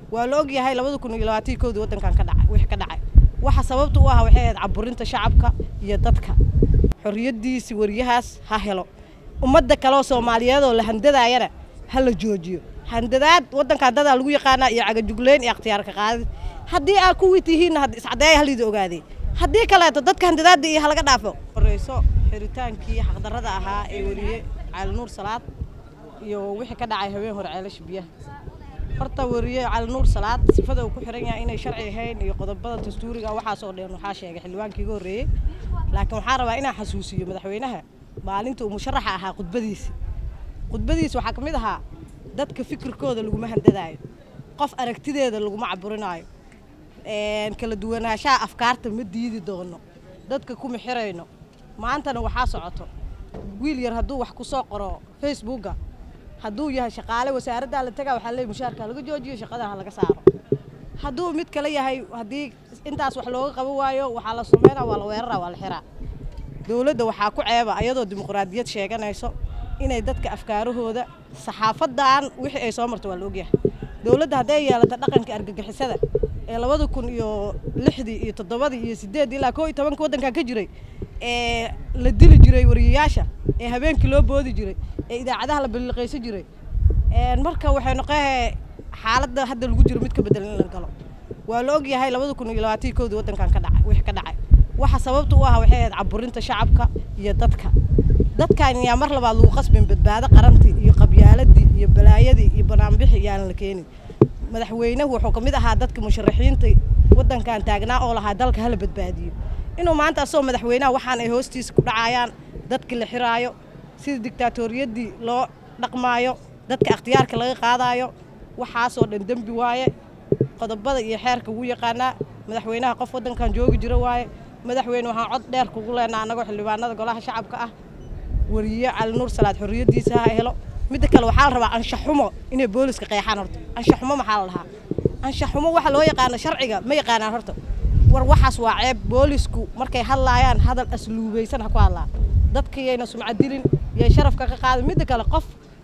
waa la og yahay labada kun iyo labaatanki koodii waddankan ka dhacay wixii ka dhacay waxa sababta u ah waxay ahayd caburinta shacabka iyo dadka xorriyaddiisi wariyahaas ha helo ummadda kaleoo soomaaliyeed oo la handadaayana ha la joojiyo handadaad waddankan dadaa lagu yaqaanaa iyo cagajugleyn iyo akhtiyaarka qaadid haddii aa kuwii tihiinna iscadeeya halidi ogaadey haddii kaleeto dadka handadaadda iyo halaga dhaafo horeyso xiritaankii xaqdarrada ahaa ee weriye cali nuur salaad iyo wixii ka dhacay habeen hore ceelasha biyaha horta weriye cali nuur salaad sifada uu ku xiran yahay inay sharci ahayn iyo qodobada dastuuriga waxaasoo dhan waxaa sheegay xildhibaankii iga horreeyey laakiin waxaan rabaa inaan xasuusiyo madaxweynaha maalinta uu musharaxa ahaa khudbadiisi khudbadiisi waxaa ka mid ahaa dadka fikirkooda laguma handadaayo qof aragtideeda laguma caburinaayo kala duwanaanshaha afkaarta ma diidi doono dadka kuma xirayno maantana waxaa socoto wiil yar hadduu wax ku soo qoro facebooka hadduu yahay shaqaale wasaaraddaa la tagaa waxaa leey mushaarka laga joojiyo shaqada ha laga saaro hadduu mid kale yahay haddii intaas wax looga qaban waayo waxaa la sumeynaa waa la weeraraa waa la xiraa dowladda waxaa ku ceeba ayadoo dimuqraadiyad sheeganayso inay dadka afkaarahooda saxaafadan wixii ay soo marto waa la ogyahay dowladda hadday yeelato dhaqanka argagixisada ee labada kun iyo lixdii iyo toddobadii iyo sideeddii ilaa koo iyo tobanka waddankan ka jiray ee la dili jiray wariyayaasha ee habeenkii loo boodi jiray ee idaacadaha la balliqaysan jiray marka waxay noqoe xaaladda hadda lagu jiro mid ka bedelan in la galo waa la og yahay labada kun iyo labaatanki koodii waddankan ka dhacay wixii ka dhacay waxa sababta u ah waxay ahayd caburinta shacabka iyo dadka dadkan yaa mar labaad lagu qasbin badbaado qarantii iyo qabyaaladii iyo balaayadii iyo banaanbixi yaanan la keenin madaxweynuhu wuxuu ka mid ahaa dadka musharaxiinta waddankan taagnaa oo lahaa dalka hala badbaadiyo inuu maanta asagoo madaxweynaha waxaan ay hoostiisa ku dhacayaan dadki la xiraayo sida dictaatoriyadii loo dhaqmaayo dadka akhtiyaarka laga qaadaayo waxaasoo dhan dembi waaye qodobada iyo xeerka ugu yaqaanaa madaxweynaha qof waddankan joogi jiro waaye madaxweyne waxaan cod dheer kugu leenaa annagoo xildhibaanada golaha shacabka ah wariye cali nuur salaad xorriyaddiisa ha helo midda kale waxaa la rabaa anshaxumo inay booliska qeexaan horta anshaxumo maxaa la dhahaa anshaxumo waxa loo yaqaano sharciga ma yaqaanaan horta war waxaas waa ceeb boolisku markay hadlaayaan hadal asluubaysan ha ku hadlaan dadka yayna sumcadilin yay sharafka ka qaadin midda kale qof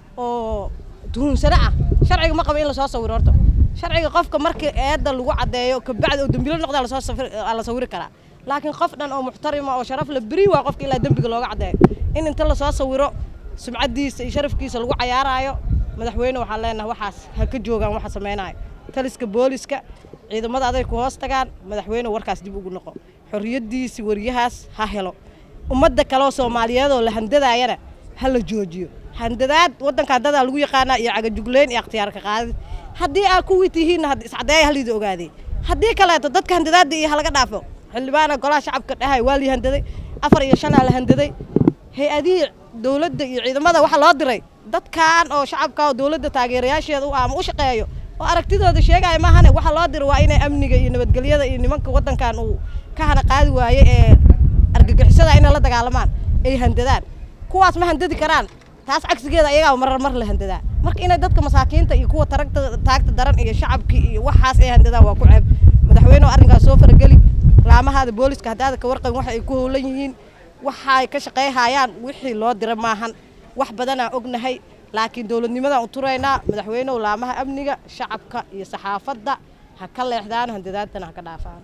oo tuhunsano ah sharciga ma qaba in lasoo sawiro horta sharciga qofka markii eedda lagu caddeeyo kabacdi oo dembilo noqda la sawiri karaa laakiin qof dhan oo muxtarima oo sharaf la beri waa qofka ilaa dembiga looga caddeeyo in inta lasoo sawiro sumcaddiisa iyo sharafkiisa lagu cayaaraayo madaxweyne waxaan leenahay waxaas ha ka joogaan waxa samaynayo taliska booliska ciidamada aday ku hoos tagaan madaxweyne warkaas dib ugu noqo xorriyaddiisi wariyahaas ha helo ummadda kaleoo soomaaliyeed oo la handadaayana ha la joojiyo handadaad waddankan dadaa lagu yaqaanaa iyo cagajugleyn iyo akhtiyaarka qaadid haddii aa kuwii tihiinna iscadeeya halidi ogaadey haddii kaleeto dadka handadaadda iyo halaga dhaafo xildhibaana golaha shacabka dhahay waa lii handaday afar iyo shanaa la handaday hay-adihii dowladda iyo ciidamada waxaa loo diray dadkan oo shacabka oo dowladda taageerayaasheeda u ama u shaqeeyo oo aragtidooda sheegaya maahane waxaa loo diray waa inay amniga iyo nabadgelyada iyo nimanka waddankan uu ka hana qaadi waaye ee argagixisada inay la dagaalamaan ay handadaan kuwaas ma handadi karaan taas cagsigeeda ayagaa marar mar la handadaa marka inay dadka masaakiinta iyo kuwa taragta taagta daran iyo shacabkii iyo waxaas ay handadaan waa ku ceeb madaxweyne oo arrinkaas soo farageli laamahaada booliska haddaada ka warqabin waxa ay ku howlan yihiin waxay ka shaqayhayaan wixii loo dira maahan wax badanaa ognahay laakiin dowladnimadaan u turaynaa madaxweynehu laamaha amniga shacabka iyo saxaafadda ha ka leexdaan handadaadtana ha ka dhaafaan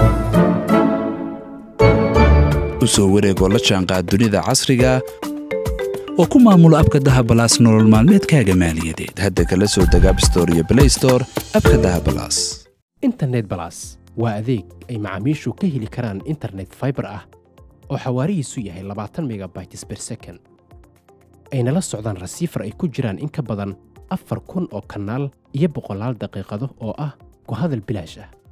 u soo wareegoo la jaanqaad dunida casriga oo ku maamulo abka dahabalaas nolol maalmeedkaaga maaliyadeed hadda kala soo deg abstore iyo blaystore abka dahabalaas internet balas waa adeeg ay macaamiishu ka heli karaan internet faibar ah oo xawaarihiisu yahay labaatan megabytes ber second ayna la socdaan rasiifar ay ku jiraan in ka badan afar kun oo kanaal iyo boqolaal daqiiqado oo ah ku hadal bilaash ah